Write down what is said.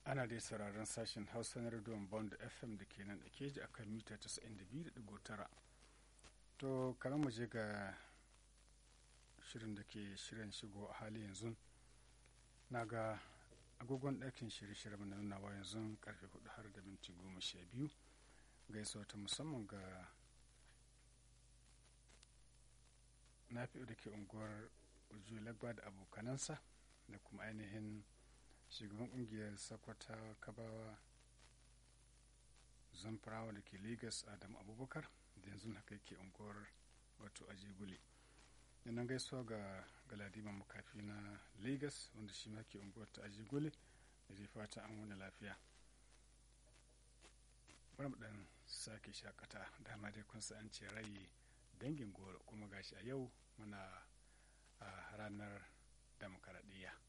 ana dai sauraron sashen hausa na rediyon bond fm da ke nan da keji a kan mita 92.9 to kamar mu je ga shirin da ke shirin shigo a hali yanzu na ga agogon ɗakin shirye-shirye na nunawa yanzu karfe 4 har da minti goma sha biyu gaisuwa ta musamman ga nafi da ke unguwar ujulagba da abokanansa da kuma ainihin shugaban kungiyar sakwata kabawa zamfarawa da ke lagos adam abubakar da yanzu haka yake unguwar wato ajigule nan gaisuwa ga galadiman makafi na lagos wanda shi ma ke unguwar ta ajigule da zai fata an wani lafiya bari mu dan sake shakata dama dai kun an ce rai dangin goro kuma gashi a yau muna a ranar demokaradiyya